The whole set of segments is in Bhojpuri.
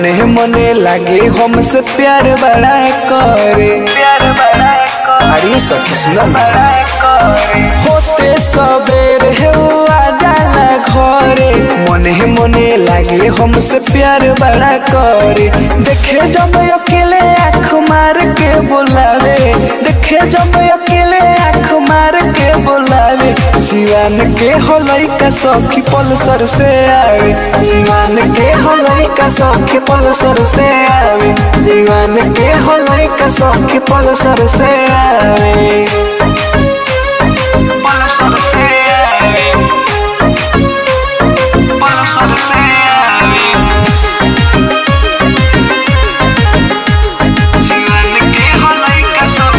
मने मने लागे हमसे प्यार बड़ा करे प्यार बड़ा कर अरे सखी सुना ना बड़ा करे होते सबेर है वो आ जाला घरे मने मने लागे हमसे प्यार बड़ा करे देखे जब अकेले आँख मार के बोलावे देखे जब अकेले आँख मार के बोलावे जीवन के होलई का सखी पलसर से आवे जीवन के होलई का सखी पलसर से आवे जीवन के होलई का सखी पलसर से आवे पलसर से आवे पलसर से आवे जीवन के हलई का सब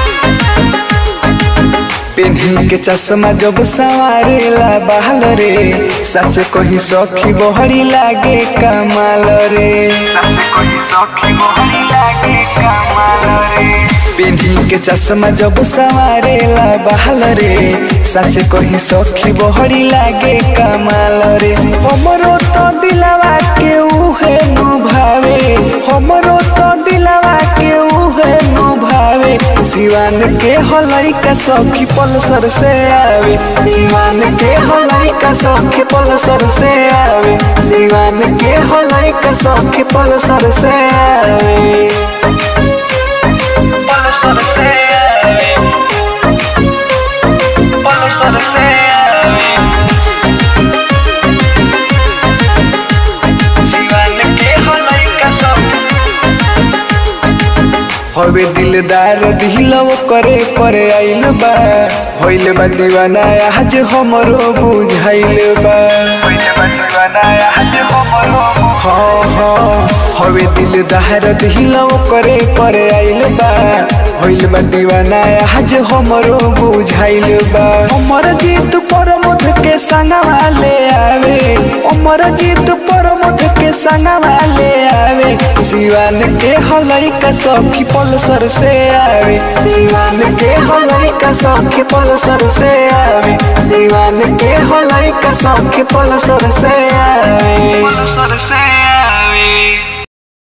पेन्ही के चश्मा जब सवारेला बहाल रे सच कही सखी बहरी लागे कमाल रे सच कोई सखी मोहनी लागे कमाल रे पेन्ही के चश्मा जब सवारेला बहाल रे सच कही सखी बहरी लागे कमाल रे हमरो तो दिलवा के उहे नु भावे हमरो तो दिलवा के उहे नु भावे सिवान के हलई का सखी पलसर से आवे सिवान के हलई का सखी पलसर से आवे सिवान के हलई का सखी पलसर से आवे पलसर से आवे पलसर से आवे जीवन के हलई का सब हवे दिलदार दिलव करे पर आइल बा भइल बा दीवाना आज हमरो बुझाइल बा पहिले बदीवाना आज हमरो हाँ हाँ हवे दिलदार दिलव करे पर आइल बा भइल बा दीवाना आज हमरो बुझाइल बा हमर जीत पर मुठ के संगवा ले आवे हमर जीत पर मुठ के संगवा ले आवे जीवन के हलई का सखी पलसर से आवे जीवन के हलई का सखी पलसर से आवे जीवन के हलई का सखी पलसर से आवे पलसर से आवे